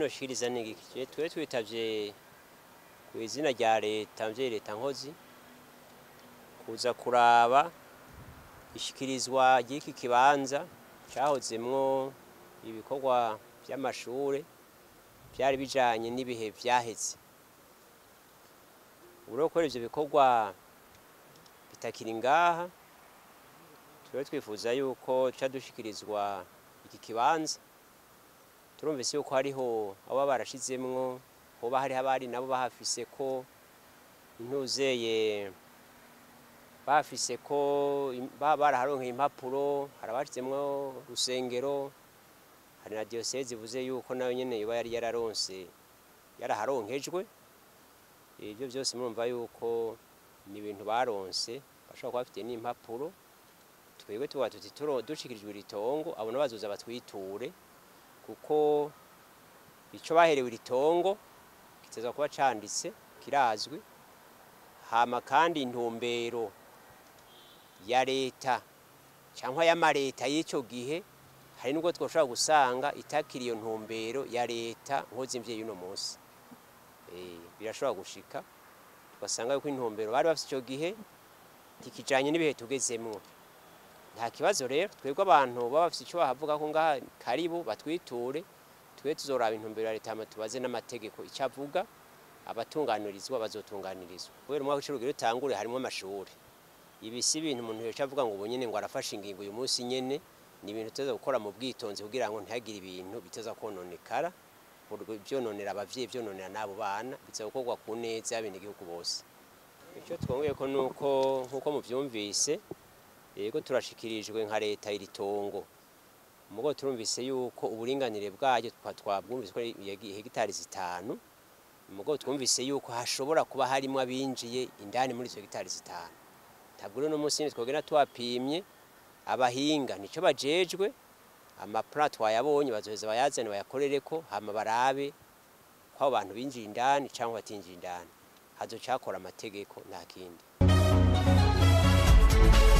noshikiriza ni iki twe twitavye ku izina rya leta mvye leta nkozi kuza kuraba ishikirizwa ry'iki kibanza cahozemwo ibikorwa vy'amashure vyari bijanye n'ibihe vyaheze uro gukora ivyo bikorwa bitakiri ngaha twe twifuza yuko ca dushikirizwa iki kibanza turumvise yuko hariho abo barashizemwo hoba hariho abari nabo bahafise ko intuzeye bafise ko baraharonkeye impapuro hari abashizemwo rusengero hari na diyoseze ivuze yuko nayo nyene yoba yari yararonse yaraharonkejwe ibyo byose murumva yuko ni ibintu baronse bashobora kuba bafite n'impapuro twebwe tuba tuti dushikirijwe iri tongo abo bazoza batwiture kuko icyo baherewe iri tongo kiteza kuba canditse kirazwi hama kandi intumbero ya leta cyangwa y'amareta y'icyo gihe hari nubwo twashobora gusanga itakiri iyo ntumbero ya leta nkoze imvyeyi uno munsi birashobora gushika tugasanga yuko intumbero bari bafite icyo gihe tikijanye n'ibihe tugezemwo nta kibazo rero twebwe abantu baba bafite icyo bahavuga ko ngaha karibu batwiture twe tuzoraba intumbero ya leta tubaze n'amategeko icyo avuga abatunganirizwa bazotunganirizwa kubera umwaka w'icurugero utangure harimo amashuri ibi si ibintu umuntu yoca avuga ngo ubu nyene ngo arafashe ingingo uyu munsi nyene ni ibintu tuza gukora mu bwitonzi kugira ngo ntihagire ibintu biteza kononekara byononera abavyeyi byononera n'abo bana biza gukorwa ku neza y'abenegihugu bose icyo twongeye ko nuko nk'uko muvyumvise yego turashikirijwe nka leta iri tongo mugo turumvise yuko uburinganire bwayo twabwumvise ko hegitari zitanu mugo twumvise yuko hashobora kuba harimo abinjiye indani muri izo hegitari zitanu ntabwo rero uno munsi twogenda tuwapimye abahinga nicyo bajejwe amaplan twayabonye bazoheza bayazane bayakorereko hama barabe ko abo bantu binjiye indani cyangwa batinjiye indani hazocakora amategeko nta kindi